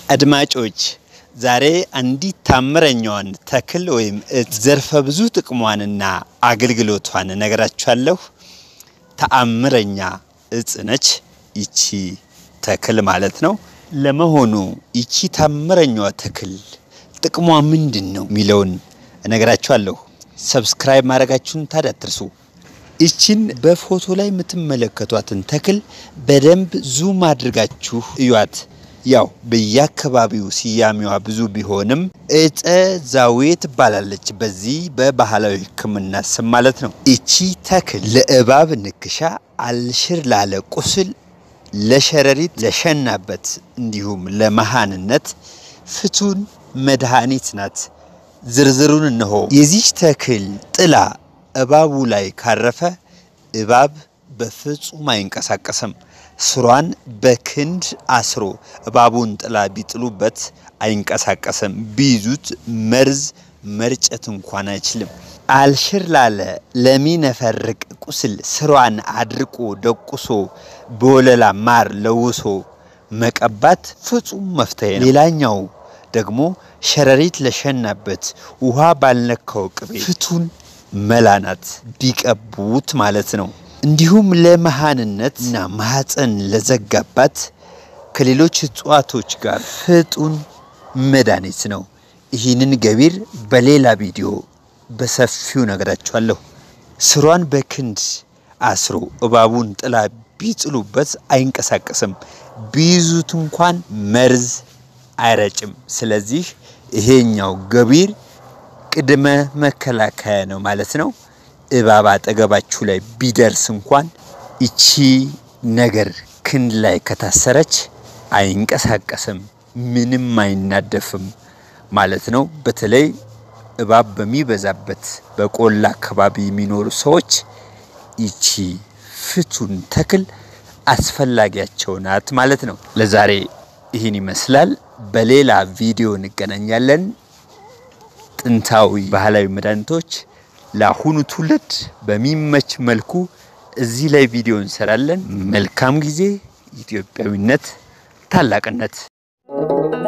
አድማጮች ዛሬ አንዲት ታምረኛዋን ተክል ወይም እጽ ዘርፈ ብዙ ጥቅሟንና አገልግሎቷን እነግራችኋለሁ። ተአምረኛ እጽ ነች ይቺ ተክል ማለት ነው። ለመሆኑ ይቺ ታምረኛዋ ተክል ጥቅሟ ምንድን ነው የሚለውን እነግራችኋለሁ። ሰብስክራይብ ማድረጋችሁን ታዲያ አትርሱ። ይቺን በፎቶ ላይ የምትመለከቷትን ተክል በደንብ ዙም አድርጋችሁ እዩት። ያው በየአካባቢው ስያሜዋ ብዙ ቢሆንም እፀ ዛዌ ትባላለች። በዚህ በባህላዊ ሕክምና ስም ማለት ነው። ይቺ ተክል ለእባብ ንክሻ፣ አልሽር ላለ ቁስል፣ ለሸረሪት ለሸናበት፣ እንዲሁም ለመሃንነት ፍቱን መድኃኒት ናት። ዝርዝሩን እነሆ። የዚች ተክል ጥላ እባቡ ላይ ካረፈ እባብ በፍጹም አይንቀሳቀስም። ስሯን በክንድ አስሮ እባቡን ጥላ ቢጥሉበት አይንቀሳቀስም። ቢይዙት መርዝ መርጨት እንኳን አይችልም። አልሽር ላለ ለሚነፈርቅ ቁስል ስሯን አድርቆ ደቁሶ በወለላ ማር ለውሶ መቀባት ፍጹም መፍትሄ ነው። ሌላኛው ደግሞ ሸረሪት ለሸናበት ውሃ ባልነካው ቅቤ ፍቱን መላናት ቢቀቡት ማለት ነው። እንዲሁም ለመሃንነት እና ማህፀን ለዘጋባት ከሌሎች እጽዋቶች ጋር ፍጡን መድኃኒት ነው። ይህንን ገቢር በሌላ ቪዲዮ በሰፊው ነግራችኋለሁ። ስሯን በክንድ አስሮ እባቡን ጥላ ቢጥሉበት አይንቀሳቀስም። ቢይዙት እንኳን መርዝ አይረጭም። ስለዚህ ይሄኛው ገቢር ቅድመ መከላከያ ነው ማለት ነው። እባብ አጠገባችሁ ላይ ቢደርስ እንኳን ይቺ ነገር ክንድ ላይ ከታሰረች አይንቀሳቀስም፣ ምንም አይናደፍም ማለት ነው። በተለይ እባብ በሚበዛበት በቆላ አካባቢ የሚኖሩ ሰዎች ይቺ ፍቱን ተክል አስፈላጊያቸው ናት ማለት ነው። ለዛሬ ይህን ይመስላል። በሌላ ቪዲዮ እንገናኛለን። ጥንታዊ ባህላዊ መድኃኒቶች ለአሁኑ ትውልድ በሚመች መልኩ እዚህ ላይ ቪዲዮ እንሰራለን። መልካም ጊዜ። ኢትዮጵያዊነት ታላቅነት